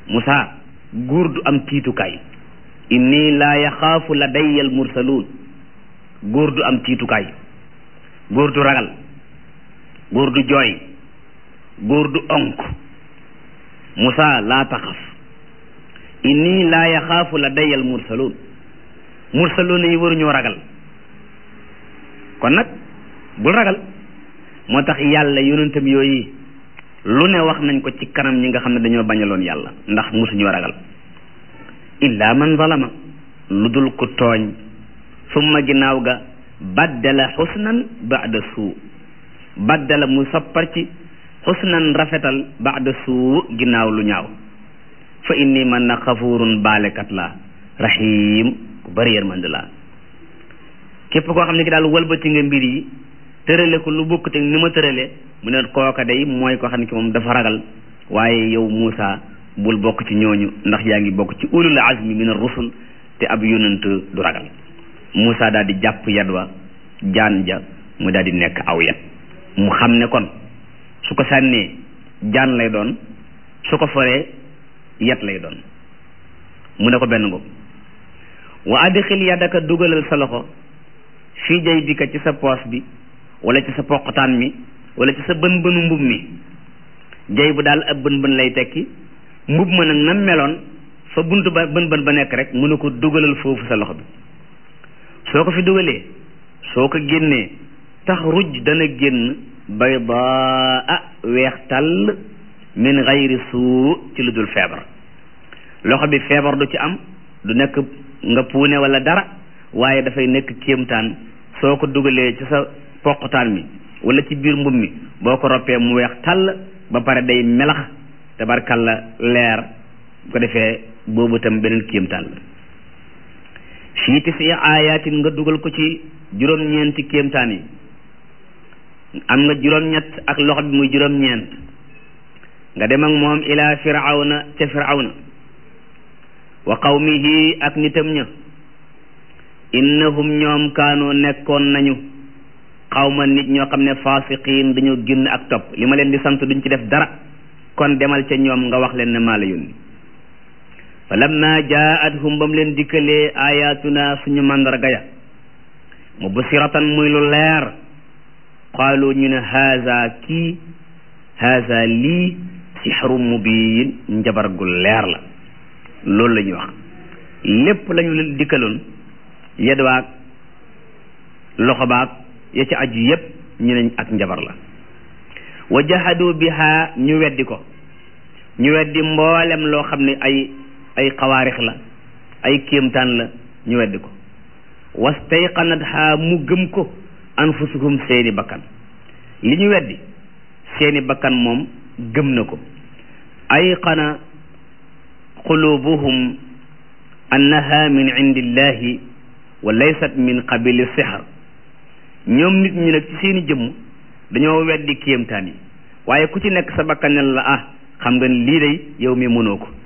Moussa góor du am tiitukaay inni laa yaxaafu ladayya al mursaluun góor du am tiitukaay góor du ragal góor du jooy góor du onk Moussa laa taxaf inni laa yaxaafu ladayya al mursaluun mursaluun yi waruñoo ragal kon nag bul ragal moo tax yàlla yonentam yooyu lu ne wax nañ ko ci kanam ñi nga xam ne dañoo bañaloon yàlla ndax musuñoo ragal illa man zalama lu dul ku tooñ summa ginnaaw ga baddala xusnan baada suu baddala mu soppar ci xusnan rafetal baada suu ginnaaw lu ñaaw fa inni man na xafurun baalekat laa rahim ku bari yërmande laa képp koo xam ne ki daal walbati nga mbir yi tërale ko lu bokk te ni ma tërale mu ne kooka day mooy koo xam ne ki moom dafa ragal waaye yow Muusa bul bokk ci ñooñu ndax yaa ngi bokk ci ulul azmi min ar-rusul te ab yonent du ragal Muusa daal di jàpp yat wa jaan ja mu daal di nekk aw yat mu xam ne kon su ko sànnee jaan lay doon su ko foree yat lay doon mu ne ko benn ngo wa adxil yadaka dugalal sa loxo fii jay bi ka ci sa poos bi wala ci sa poqtaan mi wala ci sa bën bënu mbub mi jay bu daal ab bën bën lay tekki mbub ma nag nam meloon fa bunt ba bën bën ba nekk rek mu ne ko dugalal foofu sa loxo bi soo ko fi dugalee soo ko génnee tax ruj dana génn baydaa weex tàll min gayri suu ci lu dul feebar loxo bi feebar du ci am du nekk nga puune wala dara waaye dafay nekk kéemtaan soo ko dugalee ci sa poqutaan mi wala ci biir mbub mi boo ko roppee mu weex tàll ba pare day melax tabarkalla leer bu ko defee boobu tam beneen kéemtaan la fii tisi ayatin nga dugal ko ci juróom-ñeenti kéemtaan yi am nga juróom-ñett ak loxo bi muy juróom-ñeent nga dem ak moom ila firawna ca firawna wa qawmihi ak nitam ña innahum ñoom kaanoo nekkoon nañu xawma nit ñoo xam ne fasiqiin dañoo génn ak topp li ma leen di sant duñ ci def dara kon demal ca ñoom nga wax leen ne maa la yónni fa lamma jaathum ba mu leen dikkalee ayatuna suñu màndarga ya mubsiratan muy lu leer qaalu ñu ne haza kii haza lii sixru mubiin njabar gu leer la loolu la ñuy wax lépp lañu leen dikkaloon yed waag loxo baag ya ci aju yépp ñu ne ak njabar la wa jahadu biha ñu weddi ko ñu weddi mboolem loo xam ne ay ay xawaarix la ay kéemtaan la ñu weddi ko wastayqanatha mu gëm ko anfusuhum seeni bakkan li ñu weddi seeni bakkan moom gëm na ko ayqana qulubuhum annaha min indillahi wa laysat min qabili sihr ñoom nit ñi nag ci seeni jëmm dañoo weddi kéemtaan yi waaye ku ci nekk sa bakkanel la ah xam nga ni lii day yow mi mënoo ko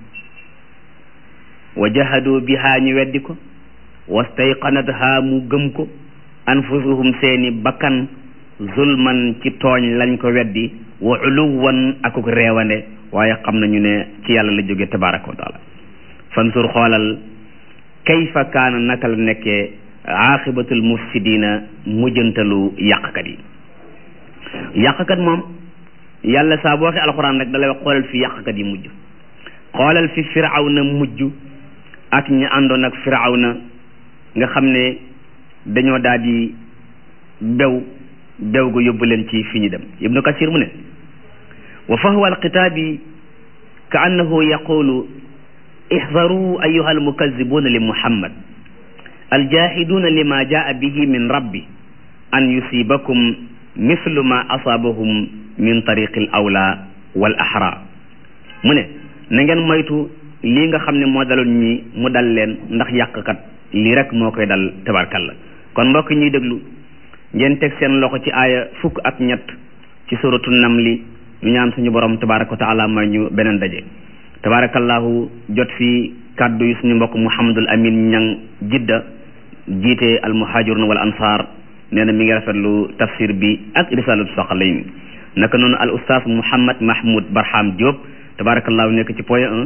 wa jahadu biha ñu weddi ko wastayqanatha mu gëm ko anfusuhum seeni bakkan zulman ci tooñ lañ ko weddi wa uluwan akuk reewande waaye xam nañu ne ci yàlla la jóge tabaraka wa taala fansur xoolal kayfa kaana naka la nekkee aaxibatul mufsidina mujjantalu yàqkat yi yàqkat moom yàlla saa boo waxee alxuraan rek dalay wax xoolal fi yàqkat yi mujj xoolal fi firawna mujj ak ñi àndoon ak firawna nga xam ne dañoo daal di bew bew ga yóbbu leen ci fi ñu dem ibnu kasir mu ne wa fahwa alkitaabi ka annahu yaqulu ihdaru ayuha almukazibuna li muhammad aljahiduuna lima jaa bihi min rabbi an yusibakum mislu ma asaabahum min tariqi al awla wal ahra mu ne na ngeen moytu lii nga xam ne moo daloon ñi mu dal leen ndax yàqkat lii rek moo koy dal tabarkalla kon mbokk ñuy déglu ngeen teg seen loxo ci aaya fukk ak ñett ci suratu namli ñu ñaan suñu borom tabaraka wa taala may ñu beneen daje tabarakallahu jot fi kàddu yi suñu mbokk muhammadul amin ñang jidda jiite al muhajirun wal ansar nee na mi ngi rafetlu tafsir bi ak risalatu soxalayn naka noonu al ustaas muhammad mahmoud barham diop tabarakallahu nekk ci point 1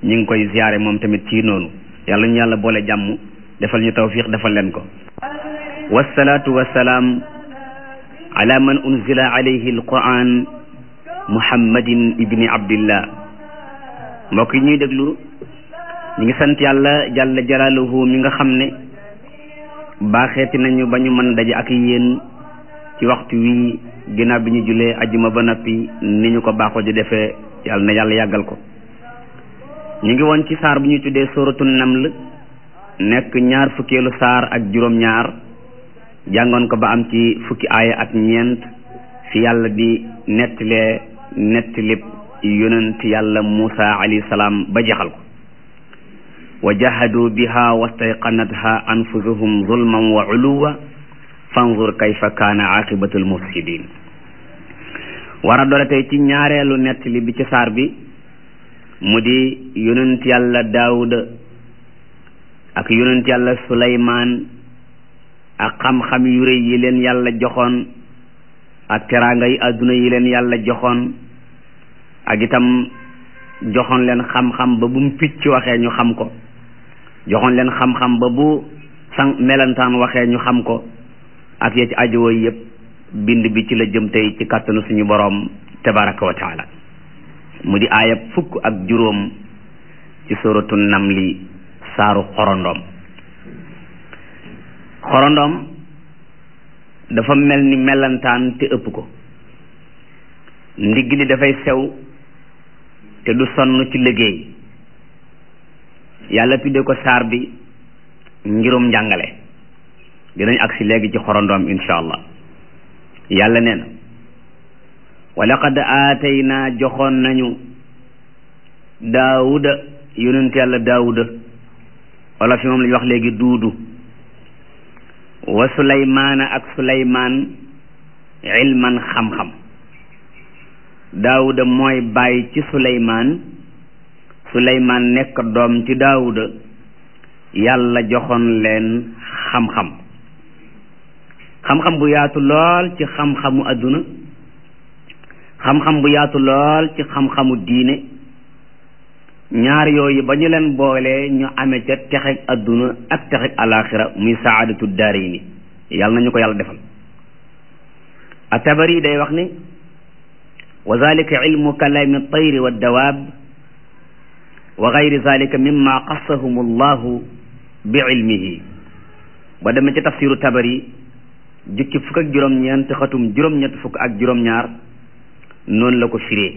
ñu ngi koy ziyaare moom tamit ci noonu yàlla ñu yàlla boole jàmm defal ñu tawfiq defal leen ko wasalaatu wasalaam ala man unzila alayhi alquran muhammadin ibni abdillah mbokk yi ñuy déglu ñu ngi sant yàlla jalla jalaaluhu mi nga xam ne baaxeeti nañu ba ñu mën daje ak yéen ci waxtu wi ginnaaw bi ñu julee ajjuma ba noppi ni ñu ko baaxoo di defee yàlla na yàlla yàggal ko ñu ngi woon ci saar bu ñuy tuddee sóoratu naml nekk ñaar fukkeelu saar ak juróom-ñaar jàngoon ko ba am ci fukki aaya ak ñeent fi yàlla di nettalee nettalib yonent yàlla Muusa alayhi salaam ba jeexal ko wa jahadu biha wastayqanatha anfusuhum zulman wa uluwa fanzur kayfa kaana aqibatu almufsidin war a doole tey ci ñaareelu nettali bi ci saar bi mu di yonent yàlla daawuda ak yonent yàlla suleymaan ak xam-xam yu rëy yi leen yàlla joxoon ak teraanga yi àdduna yi leen yàlla joxoon ak itam joxoon leen xam-xam ba bu mu picc waxee ñu xam ko joxoon leen xam-xam ba bu sang melantaan waxee ñu xam ko ak ya ci ajowoo yëpp bind bi ci la jëm tey ci kàttanu suñu boroom tabaraka wa taala mu di aayab fukk ak juróom ci suratu namli saaru xorondoom xorondoom dafa mel ni melantaan te ëpp ko ndigg li dafay sew te du sonn ci liggéey yàlla tudde ko saar bi ngirum njàngale dinañ agsi léegi ci xorondoom insha allah yàlla nee na wa laqad aataynaa joxoon nañu daawuda yonent yàlla daawuda wala fi moom la ñu wax léegi duudu wa suleymaana ak suleymaan ilman xam-xam daawuda mooy bàyyi ci suleymaan suleymaan nekk doom ci daawuda yàlla joxoon leen xam-xam xam-xam bu yaatu lool ci xam-xamu adduna xam-xam bu yaatu lool ci xam-xamu diine ñaar yooyu ba ñu leen boolee ñu amee ca texeg adduna ak texeg alaxira muy saadatu daarayni yàlla nañu ko yàlla defal atabari day wax ni wa zalika ilmu kalaami tayri wa dawaab wa gayri zalika mimma qassahum allahu bi ilmihi ba demee ci tafsiru tabari jukki fukk ak juróom-ñeent xatum juróom-ñett fukk ak juróom-ñaar noonu la ko firee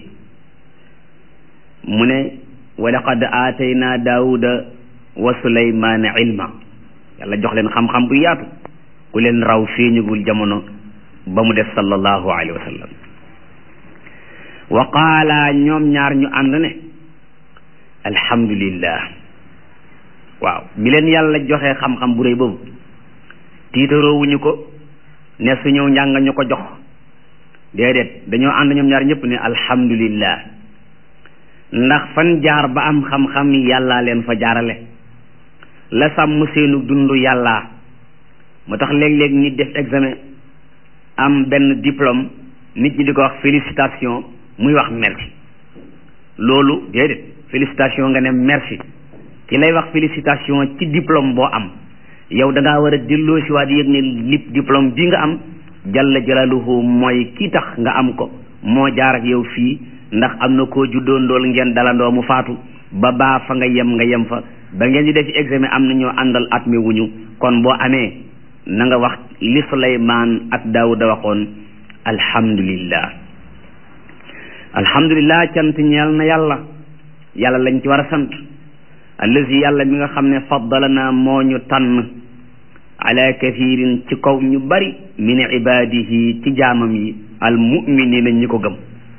mu ne wa laqad aatayna daawuda wa suleymaana ilma yàlla jox leen xam-xam bu yaatu ku leen raw feeñugul jamono ba mu def sallallahu alayhi wa sallam wa qaala ñoom ñaar ñu ànd ne alhamdulillah waaw bi leen yàlla joxee xam-xam bu rëy boobu tiitaroowuñu ko ne suñu njàng ñu ko jox déedéet dañoo ànd ñoom ñaar ñëpp ne alhamdulillah ndax fan jaar ba am xam-xam yàllaa leen fa jaarale la sàmm seenu dund yàllaa moo tax léeg-léeg nit def examen am benn diplôme nit ñi di ko wax félicitation muy wax merci loolu déedéet félicitation nga ne merci ki lay wax félicitation ci diplôme boo am yow da ngaa war a delloo si waat yëg ne lip diplôme bi nga am jalla jalaaluhu mooy ki tax nga am ko moo jaar ak yow fii ndax am na koo juddoo ndool ngeen dalandoo mu faatu ba baa fa nga yem nga yem fa ba ngeen di def ci examen am na ñoo àndal at mi wuñu kon boo amee na nga wax li Suleymaan ak Daawuda waxoon alhamdulillah alhamdulillah cant ñeel na yàlla yàlla lañ ci war a sant allazi yàlla mi nga xam ne faddalana moo ñu tànn ala kathirin ci kaw ñu bari min ibadihi ci jaamam yi al muminina ñi ko gëm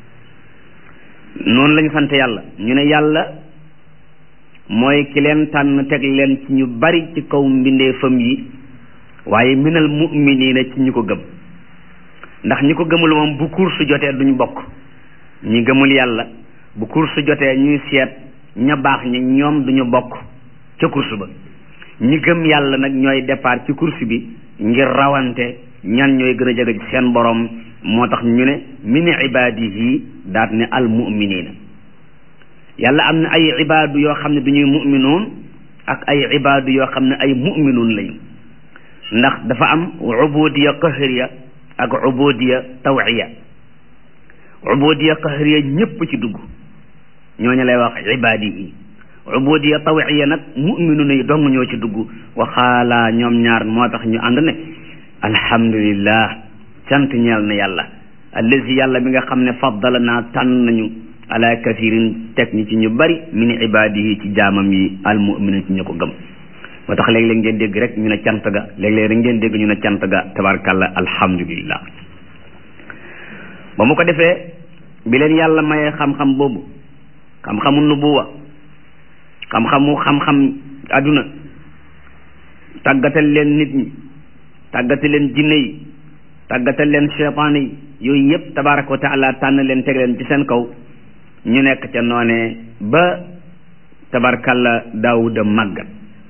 noonu lañu sant yàlla ñu ne yàlla mooy ki leen tànn teg leen ci ñu bari ci kaw mbindeefam yi waaye minal muminina ci ñi ko gëm ndax ñi ko gëmul moom bu course jotee duñ bokk ñi gëmul yàlla bu course jotee ñuy seet ña baax ñi ñoom duñu bokk ca course ba ñi gëm yàlla nag ñooy départ ci course bi ngir rawante ñan ñooy gën a jege ci seen borom moo tax ñu ne min ibadihi daat ne al muminina yàlla am na ay ibaadu yoo xam ne du ñuy mu'minoon ak ay ibaadu yoo xam ne ay mu'minoon lañu ndax dafa am ubudiya qahriya ak ubudiya tawiya ubudiya qahriya ñépp ci dugg ñooñu lay wax ibaadi yi ubudiya tawiya nag mu'minoon yi dong ñoo ci dugg waxaala ñoom ñaar moo tax ñu ànd ne alhamdulillah cant ñeel na yàlla allazi yàlla bi nga xam ne faddala naa tànn nañu ala kathirin teg ñi ci ñu bari min ibadihi ci jaamam yi almuminin ci ñu ko gëm moo tax léeg-léeg ngeen dégg rek ñu ne cant ga léeg-léeg rek ngeen dégg ñu ne cant ga tabarkàlla alhamdulillah ba mu ko defee bi leen yàlla mayee xam-xam boobu xam-xamu nubuwa xam-xamu xam-xam àdduna tàggatal leen nit ñi tàggatal leen jinne yi tàggatal leen cheytaane yi yooyu yëpp tabaraka wa taala tànn leen teg leen ci seen kaw ñu nekk ca noone ba tabarkalla daawuda màggat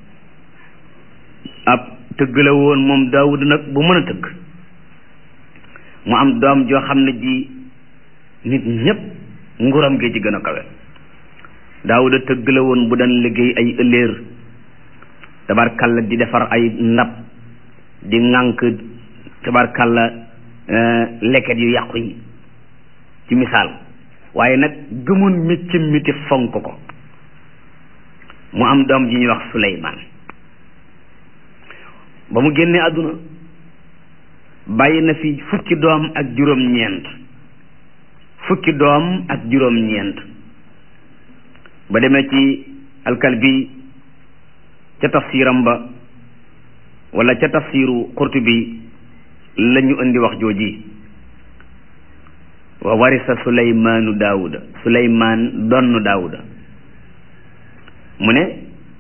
ab tëgg la woon moom daawuda nag bu mën a tëgg mu am doom joo xam ne ji nit ñépp nguram gi ci gën a kawe daawuda tëgg la woon bu daan liggéey ay ëlléer tabarkalla di defar ay ndab di ŋànk tabarkalla leket yu yàqu yi ci misaal waaye nag gëmoon métti miti fonk ko mu am doom ji ñuy wax Suleymaan ba mu génnee àdduna bàyyi na fi fukki doom ak juróom-ñeent fukki doom ak juróom-ñeent ba demee ci alkalbi ca tafsiram ba wala ca tafsiru Qurtubi la ñu indi wax jooji wa warisa suleymaanu daawuda suleymaan donn daawuda mu ne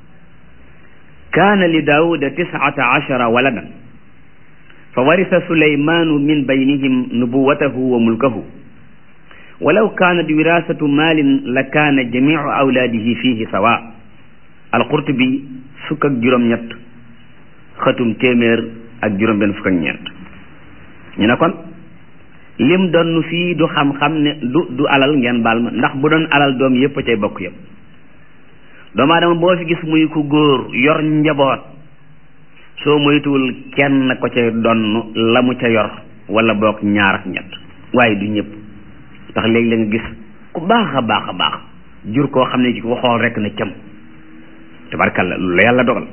kaana li daawuda tisata ashara waladan fa warisa suleymaanu min baynihim nubuwatahu wa mulkahu walaw kaanat wirasatu maalin la kaana jamicu awlaadihi fihi sawa alqurtubi fukk ak juróom-ñett xatum téeméer ak juróom-benn fukk ak ñeent ñu ne kon lim doon fii du xam-xam ne du du alal ngeen baal ma ndax bu doon alal doom yépp a cay bokk yépp doomu aadama boo fi gis muy ku góor yor njaboot soo moytuwul kenn ko ca donn la mu ca yor wala boog ñaar ak ñett waaye du ñëpp ndax léegi la nga gis ku baax a baax a baax jur koo xam ne ci ko xool rek na cam tabarkalla lu la yàlla dogal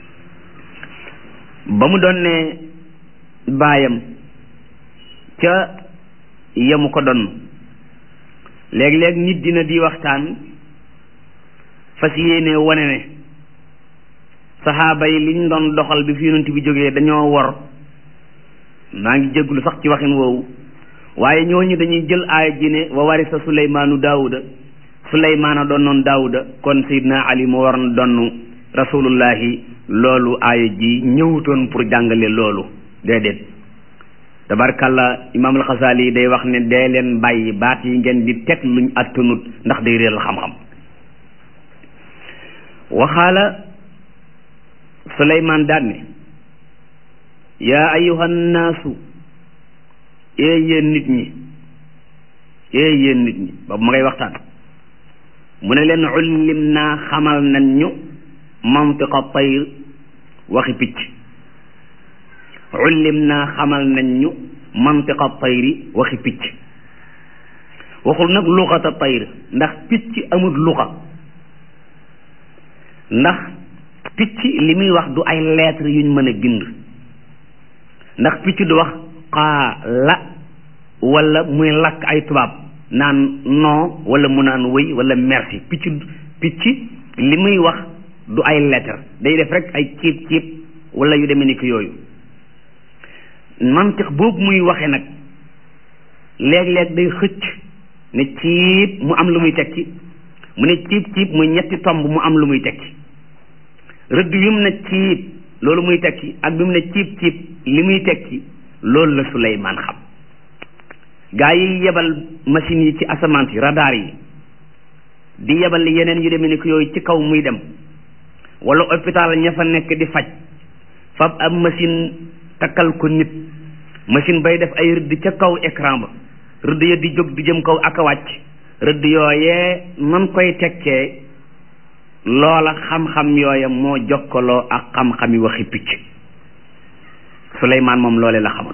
ba mu doon ne baayam ca yemu ko donn léeg-léeg nit dina di waxtaan fas yéene wane ne saxaaba yi liñ doon doxal bi fi yonent bi jógee dañoo wor maa ngi jégglu sax ci waxin woowu waaye ñooñu dañuy jël aaya ji ne wa warisa suleymaanu daawuda suleymaana doon noon daawuda kon sayidna ali mu war na donn rasulullahi loolu aaya ji ñëwutoon pour jàngale loolu déedéet tabarkalla imaam alxasaali yi day wax ne dee leen bàyyi baat yi ngeen di teg luñ attanut ndax day réeral xam-xam waxaala suleymaan daan ne yaa ayuhan naasu ee yéen nit ñi ee yéen nit ñi boobu ma ngay waxtaan mu ne leen ullim naa xamal nañ ñu mantiqa tayr waxi picc ullim naa xamal nañ ñu mantiqa tayri waxi picc waxul nag luxata tayr ndax picc amul luxa ndax picc li muy wax du ay lettre yuñ mën a bind ndax picc du wax xaa la wala muy lakk ay tubaab naan non wala mu naan wëy wala merci picc picc li muy wax du ay lettre day def rek ay ciib ciib wala yu demee ni ki yooyu mantiq boobu muy waxe nag léeg-léeg day xëcc ne ciib mu am lu muy tekki mu ne ciib ciib muy ñetti tomb mu am lu muy tekki rëdd bi mu ne ciib loolu muy tekki ak bi mu ne ciib ciib li muy tekki loolu la Suleymaan xam gaa yi yebal machines yi ci asamaan si radar yi di yebal yeneen yu demee ni ko yooyu ci kaw muy dem wala hôpital ña fa nekk di faj fab ab machine takkal ko nit machine bay def ay rëdd ca kaw écran ba rëdd ya di jóg di jëm kaw ak a wàcc rëdd yooyee man koy tekkee loola xam-xam yooya moo jokkaloo ak xam-xami waxi picc Suleymaan moom loole la xamoon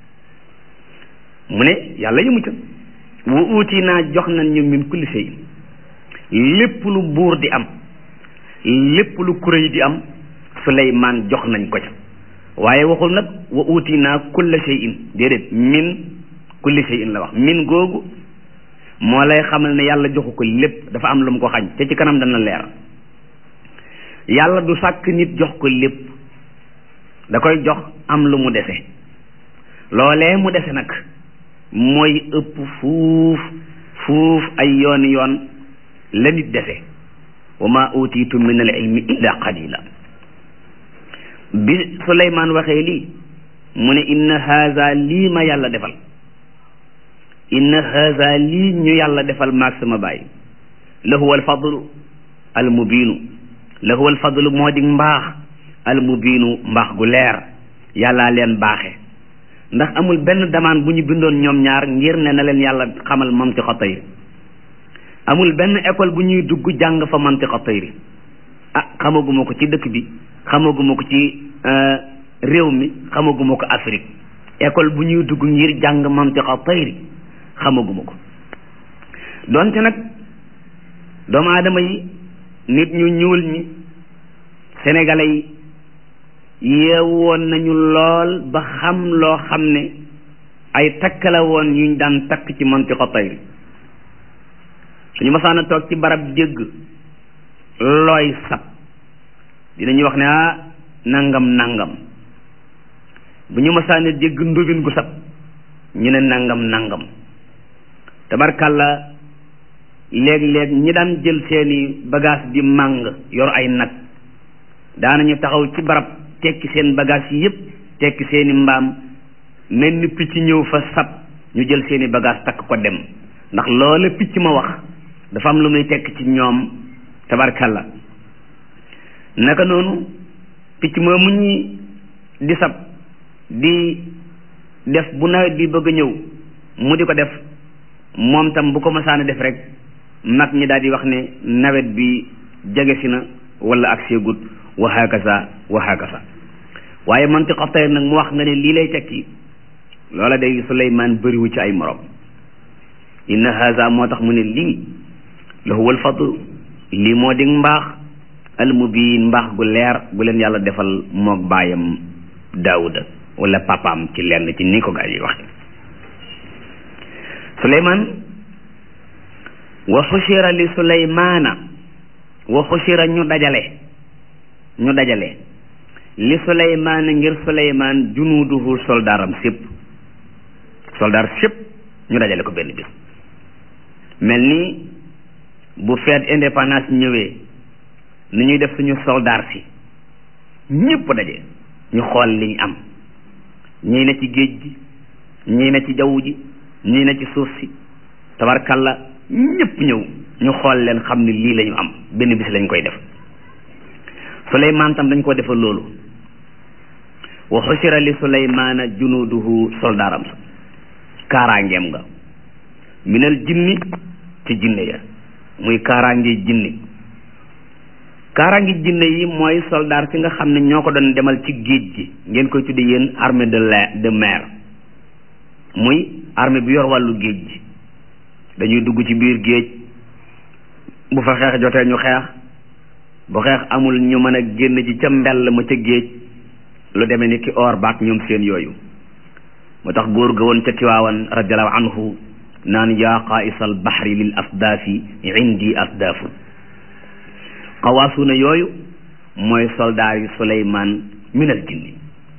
mu ne yàlla yëmu ca wa uuti naa jox nañ ñu min kulli shay lépp lu buur di am lépp lu kuréy di am Suleymaan jox nañ ko ca waaye waxul nag wa uuti naa kulla shay'in déedéet min kulli shay'in la wax min googu moo lay xamal ne yàlla joxu ko lépp dafa am lu mu ko xañ te ci kanam dana leer yàlla du sàkk nit jox ko lépp da koy jox am lu mu dese loolee mu dese nag mooy ëpp fuuf fuuf ay yooni yoon la nit dese wa ma utiitum min al ilmi illa qalila bi Suleymaan waxee lii mu ne inna haza lii ma yàlla defal inna haza lii ñu yàlla defal maag sama baay la huwa alfadlu almubiinu la huwa alfadlu moo di mbaax almubiinu mbaax gu leer yàllaa leen baaxe ndax amul benn damaan bu ñu bindoon ñoom ñaar ngir ne na leen yàlla xamal mantiqa tayri amul benn école bu ñuy dugg jàng fa mantiqa tayri ah xamaguma ko ci dëkk bi xamaguma ko ci réew mi xamaguma ko Afrique école bu ñuy dugg ngir jàng mantiqa tayri xamaguma ko donte nag doomu aadama yi nit ñu ñuul ñi sénégalais yi yeewoon nañu lool ba xam loo xam ne ay takk la woon yuñ daan takk ci mantiqa tayri suñu masaan a toog ci barab dégg looy sab dinañuy wax ne ah nangam nangam bu ñu masaan a dégg ndóbin gu sab ñu ne nangam nangam tabarkàlla léeg-léeg ñi daan jël seeni bagage di màng yor ay nag daanañu taxaw ci barab tekki seen bagage yi yépp tekki seeni mbaam mel ni picc ñëw fa sab ñu jël seeni bagage takk ko dem ndax loola picc ma wax dafa am lu muy tekk ci ñoom tabarkàlla naka noonu picc ma mu ñi di sab di def bu nawet bi bëgg a ñëw mu di ko def moom tam bu ko masaana def rek mag ñi daal di wax ne nawet bi jege si na wala ak seegut wa hakasa wa hakasa waaye mantiqa tayr nag mu wax nga ne lii lay tekki loola day Suleymaan bëriwu ci ay morom inna haza moo tax mu ne lii la huwa al fadl lii moo di mbaax al mubiin mbaax gu leer gu leen yàlla defal moog baayam daawuda wala papaam ci lenn ci ni ko gaa yi wax suleymaan wa xushira li suleymaana wa xushira ñu dajale ñu dajale li suleymaana ngir suleymaan junuuduhu soldaaram sépp soldaar sépp ñu dajale ko benn bis mel ni bu fête indépendance ñëwee ni ñuy def suñu soldaar si ñëpp daje ñu xool liñ am ñii na ci géej gi ñii na ci jaww ji ñii na ci suuf si tabarkalla ñëpp ñëw ñu xool leen xam ne lii lañu am benn bis lañ koy def suleymaan tam dañ ko defal loolu wa xusira li suleymaana junuuduhu soldaaram sa kaaraangeem nga minal jinni ci jinne ya muy kaaraange jinni kaaraange jinne yi mooy soldaar si nga xam ne ñoo ko doon demal ci géej gi ngeen koy tudde yéen armée de la de mer muy armée bi yor wàllu géej gi dañuy dugg ci biir géej bu fa xeex jotee ñu xeex bu xeex amul ñu mën a génn ci ca mbell ma ca géej lu demee ni ki or baak ñoom seen yooyu moo tax góor ga woon ca tiwaawan radiallahu anhu naan yaa qaisal bahri lil asdaafi indi asdaafu xawaasuuna yooyu mooy soldaar yi suleymaan minal jinni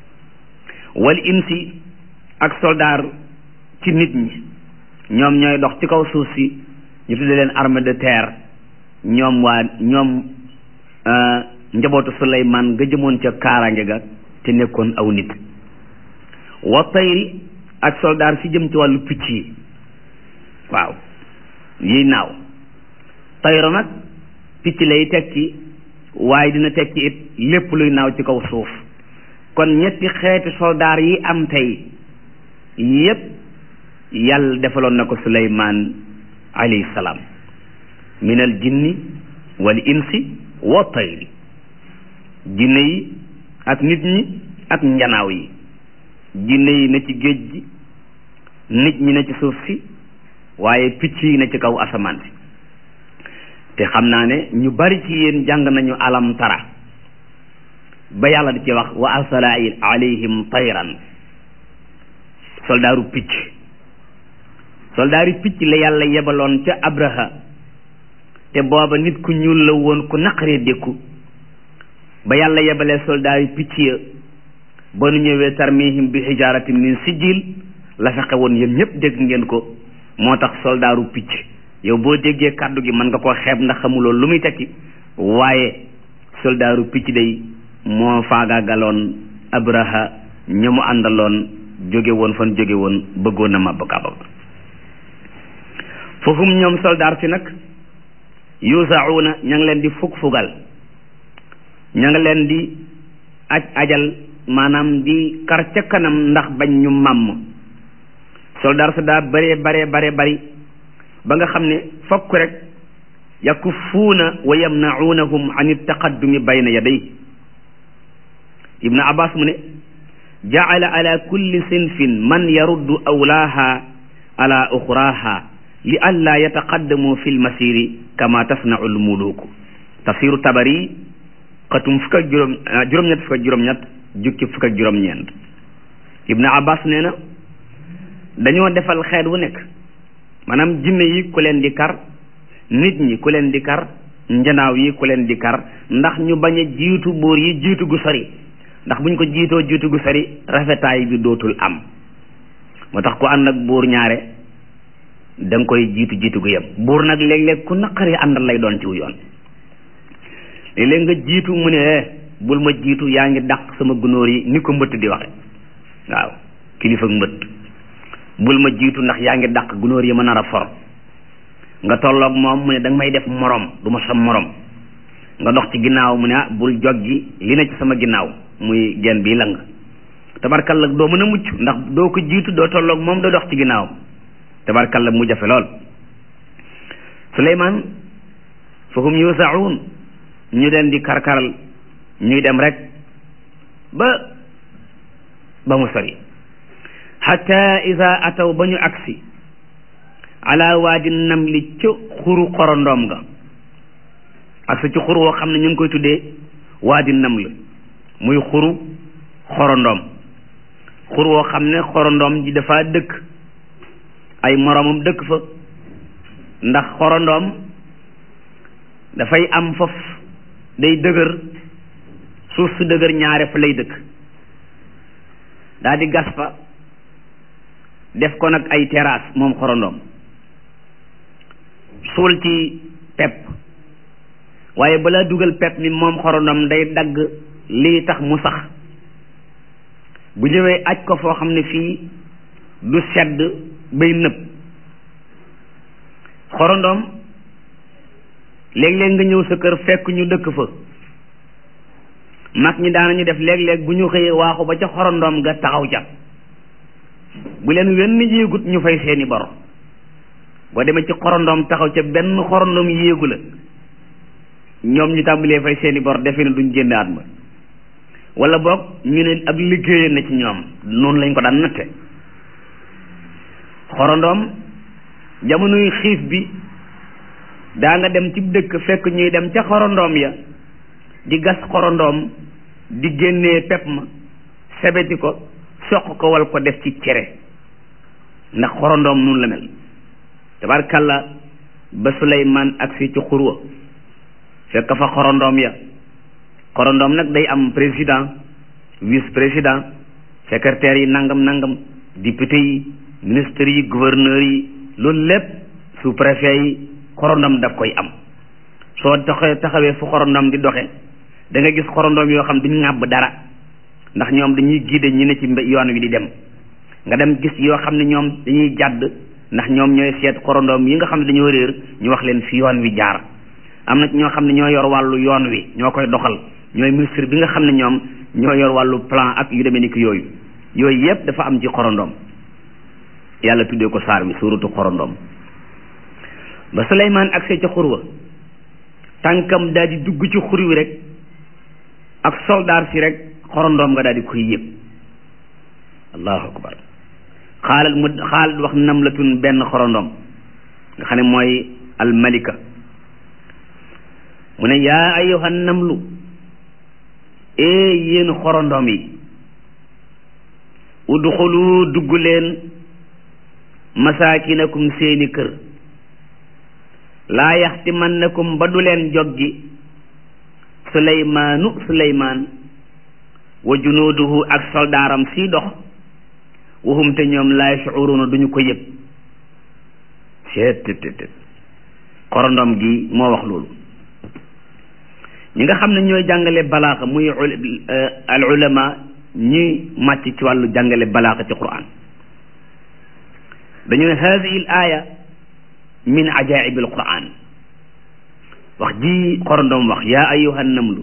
wal insi ak soldaar ci nit ñi ñoom ñooy dox ci kaw suuf si ñu tudde leen armée de terre ñoom waa ñoom njabootu suleymaan nga jëmoon ca kaaraange ga te nekkoon aw nit wa tayri ak soldaar si jëm ci wàllu picc yi waaw yiy naaw tayro nag picc lay tekki waaye dina tekki it lépp luy naaw ci kaw suuf kon ñetti xeeti soldaar yi am tey yépp yàlla defaloon na ko suleymaan alayhi salaam min al jinni wal insi wa tayri jinne yi ak nit ñi ak njanaaw yi jinne yi na ci géej gi nit ñi na ci suuf si waaye picc yi na ci kaw asamaan si te xam naa ne ñu bari ci yéen jàng nañu alam tara ba yàlla di ci wax wa arsala alayhim tayran soldaaru picc soldaaru picc la yàlla yebaloon ca abraha te booba nit ku ñuul la woon ku naqaree dékku ba yàlla yebalee soldaaru picc ya ba nu ñëwee tarmihim bi hijaratin min sijil la fexe woon yéen ñëpp dégg ngeen ko moo tax soldaaru picc yow boo déggee kàddu gi mën nga koo xeeb ndax xamuloo lu muy tekki waaye soldaaru picc day moo faagaagaloon abraha ña mu àndaloon jóge woon fan jóge woon bëggoon na màbb kaaba foofu ñoom soldaar si nag yusauna ña ngi leen di fug fugal ña ngi leen di aj ajal maanaam di kar ca kanam ndax bañ ñu màmm soldaar sa daa bare bare bare bari ba nga xam ne fokk rek yakuffuuna wa yamnaunahum an iltaqaddumi bayna yaday ibnu abbas mu ne jaala ala kulli sinfin man yaruddu awlaaha ala uxraha li an laa yataqaddamu fi lmasiri kama tasnau lmuluku tafsiru tabari xatum fukk ak juróom juróom-ñett fukk ak juróom-ñett jukki fukk ak juróom-ñeent ibnu abbas nee na dañoo defal xeet wu nekk maanaam jinne yi ku leen di kar nit ñi ku leen di kar njanaaw yi ku leen di kar ndax ñu bañ a jiitu buur yi jiitu gu sori ndax buñ ko jiitoo jiitu gu sori rafetaay bi dootul am moo tax ku ànd ak buur ñaare da nga koy jiitu jiitu gu yem buur nag léeg-léeg ku naqari àndal lay doon ciw yoon léeg-léeg nga jiitu mu ne bul ma jiitu yaa ngi dàq sama gunóor yi ni ko mbëtt di waxe waaw kilifa mbëtt bul ma jiitu ndax yaa ngi dàq gunóor yi ma nar a for nga tolloog moom mu ne da nga may def morom du ma sa morom nga dox ci ginnaaw mu ne ah bul joggi li na ci sama ginnaaw muy gen bi lang tabarkalla doo mën a mucc ndax doo ko jiitu doo tolloog moom doo dox ci ginnaaw tabarkalla mu jafe lool suleymaan fahum yusaun ñu leen di karkaral ñuy dem rek ba ba mu sori xata ida ataw ba ñu agsi ala waadi namli ca xuru xorondoom nga agsi ci xur woo xam ne ñu ngi koy tuddee waadi naml muy xuru xorondoom xur woo xam ne xorondoom ji dafa dëkk ay moroomam dëkk fa ndax xorondoom dafay am foof day dëgër suuf su dëgër ñaare fa lay dëkk daa di gas fa def ko nag ay terrasse moom xorondoom suul ci pepp waaye balaa dugal pepp mi moom xorondoom day dagg lii tax mu sax bu ñëwee aj ko foo xam ne fii du sedd bay nëb xorondoom léeg-léeg nga ñëw sa kër fekk ñu dëkk fa mag ñi daanañu def léeg-léeg bu ñu xëyee waaxu ba ca xorondoom nga taxaw ca bu leen wenn yéegut ñu fay seeni bor boo demee ci xorondoom taxaw ca benn xorondoom yéegu la ñoom ñu tàmbalee fay seeni bor defe ne duñ génn at ma wala boog ñu ne ab liggéeyee na ci ñoom noonu lañ ko daan natte xorondoom jamonoy xiif bi daa nga dem ci dëkk fekk ñuy dem ca xorondoom ya di gas xorondoom di génnee pepp ma sebeti ko soq ko wal ko def ci cere ndax xorondoom nun la mel tabarkalla ba Suleymaan agsi ci xurwa fekk fa xorondoom ya xorondoom nag day am président vice président secrétaire yi nangam nangam député yi ministres yi gouverneurs yi loolu lépp sous préfet yi xorondom daf koy am soo taxee taxawee fu xorondom di doxe da nga gis xorondom yoo xam duñu ŋàbb dara ndax ñoom dañuy guider ñi ne ci yoon wi di dem nga dem gis yoo xam ne ñoom dañuy jàdd ndax ñoom ñooy seet xorondom yi nga xam ne dañoo réer ñu wax leen fi yoon wi jaar am na ñoo xam ne ñoo yor wàllu yoon wi ñoo koy doxal ñooy ministre bi nga xam ne ñoom ñoo yor wàllu plan ak yu demee ni ki yooyu yooyu yépp dafa am ci xorondom yàlla tuddee ko saar wi suuratu xorondom ba Suleymaan agsee ca xurwa tànkam daal di dugg ci xur wi rek ak soldaar si rek xorondoom nga daal di koy yëg allahu akbar xaalal mu xaalal wax namlatun benn xorondoom nga xam ne mooy almalika mu ne yaa ayyuhan namlu ee yéen xorondoom yi udxulu dugg leen masaakinakum seeni kër laa yaxtimannakum ba du leen joggi suleymaanu suleymaan wa junuuduhu ak soldaaram sii dox waxum te ñoom laa yashuruuna duñu ko yëg seet tet xorondom gi moo wax loolu ñi nga xam ne ñooy jàngale balaaxa muy al ulama ñi màcc ci wàllu jàngale balaaxa ci quran dañu ne hadihi al aya min ajaibi al quran wax ji xorondom wax yaa ayuha namlu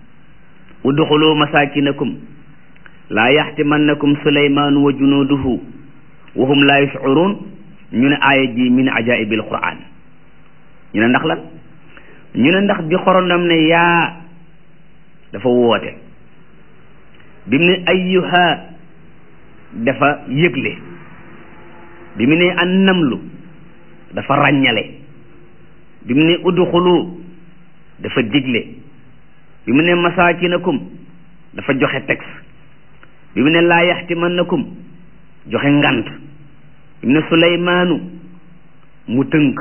udxulu masakinakum laa yaxtimannakum suleymaanu wa junuuduhu wa hum laa yashcuruun ñu ne aaya ji min ajaibi al quran ñu ne ndax lan ñu ne ndax bi xorondom ne yaa dafa woote bi mu ne ayyuha dafa yëgle bi mu ne an namlu dafa ràññale bi mu ne udxulu dafa digle bi mu ne masaakinakum dafa joxe texte bi mu ne laa yaxtimannakum joxe ngant bi mu ne suleymaanu mu tënk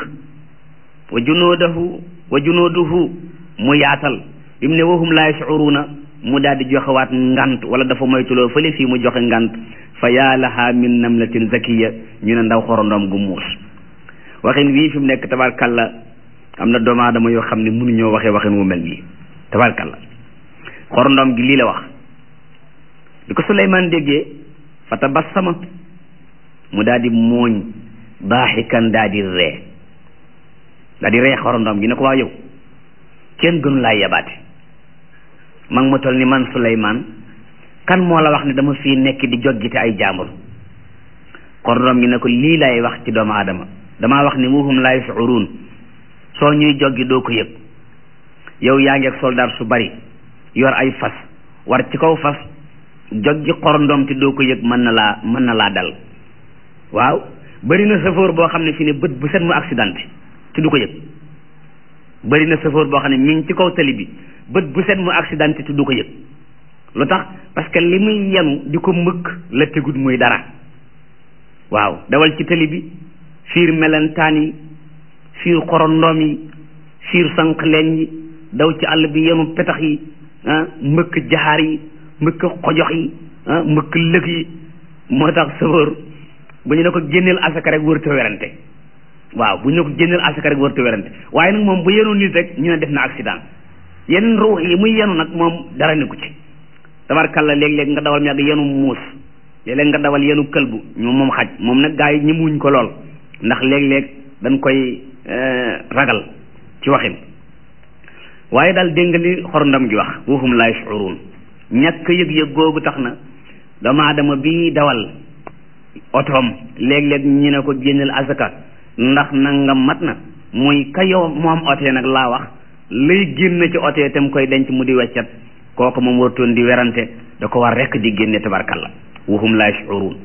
wa junoodahu wa junooduhu mu yaatal bi mu ne wahum laa yashcuruuna mu daal di joxewaat ngant wala dafa moytuloo fële fii mu joxe ngant fa yaa laha min namlatin zakiya ñu ne ndaw xorondoom gu muus waxin wii fi mu nekk tabarkalla am na doomu aadama yoo xam ne mënuñoo waxee waxin wu mel nii tabarkalla xorondoom gi lii la wax bi ko Suleymaan déggee fa tabassama mu daal di mooñ daaxikan daal di ree daal di ree xorondoom gi ne ko waa yow kenn gënu laa yabaate mag ma toll ni man Suleymaan kan moo la wax ne dama fii nekk di joggite ay jaambur xorondoom gi ne ko lii lay wax ci doomu aadama damaa wax ni wuhum laa yashcuruun soo ñuy joggi doo ko yëg yow yaa ngi ak soldaar su bari yor ay fas war ci kaw fas joggi xorondoom te doo ko yëg mën na laa mën na laa dal waaw bari na safoor boo xam ne fi ne bët bu set mu accident te du ko yëg bari na safoor boo xam ne mi ngi ci kaw tali bi bët bu set mu accident te du ko yëg lu tax parce que li muy yenu di ko mëkk la tegut muy dara waaw dawal ci tali bi fiir melentaan yi fiir xorondoom yi fiir sànq leen yi daw ci àll bi yenu petax yi ah mbëkk jaxaar yi mbëkk xojox yi ah mbëkk lëg yi moo tax sëfër bu ñu ne ko génneel asaka rek wërta werante waaw bu ñu ne ko génneel asaka rek wërta werante waaye nag moom bu yenu nit rek ñu ne def na accident yeneen ruux yi muy yenu nag moom dara ne ko ci tabarkalla léeg-léeg nga dawal mi ak yenu muus léeg-léeg nga dawal yenu këlbu ñoom moom xaj moom nag gaa yi ñëmuñ ko lool ndax léeg-léeg dañ koy ragal ci waxin waaye daal dégg nga li xorndam gi wax waxum laa yashcuruun ñàkk yëg-yëg googu tax na doomu aadama bi dawal otoom léeg-léeg ñu ne ko génneel asaka ndax nangam mat na muy ka yow moom otee nag laa wax lay génn ci otee te mu koy denc mu di weccat kooku moom wartoon di werante da ko war rekk di génne tabarkalla waxum laa yashcuruun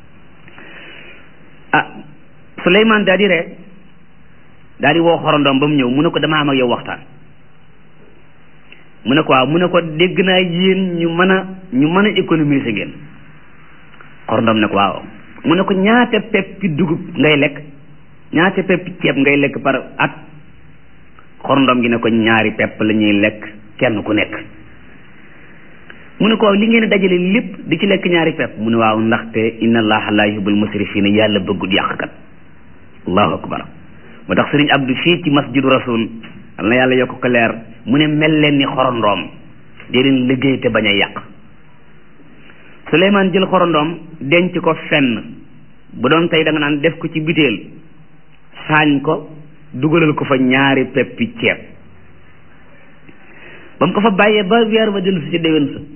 ah Suleymaan daal di ree daal di woo xorondoom ba mu ñëw mu ne ko dama am ak yow waxtaan mu ne ko waaw mu ne ko dégg naa yéen ñu mën a ñu mën a économiser ngeen xorondoom ne ko waaw mu ne ko ñaata peppi dugub ngay lekk ñaata peppi ceeb ngay lekk par at xorondoom gi ne ko ñaari pepp la ñuy lekk kenn ku nekk mu ne ko waaw li ngeen dajale lépp di ci lekk ñaari pepp mu ne waaw ndaxte inna allaha la yuhibbul musrifina yàlla bëggut yàqkat allahu akbar moo tax sëriñ abdu fii ci masjidu rasul al na yàlla yokk ko leer mu ne mel leen ni xorondoom dee leen liggéey te bañ a yàq Suleymaan jël xorondoom denc ko fenn bu doon tey da nga naan def ko ci biteel saañ ko dugalal ko fa ñaari peppi ceeb ba mu ko fa bàyyee ba weer ba dellu si ci déwén sa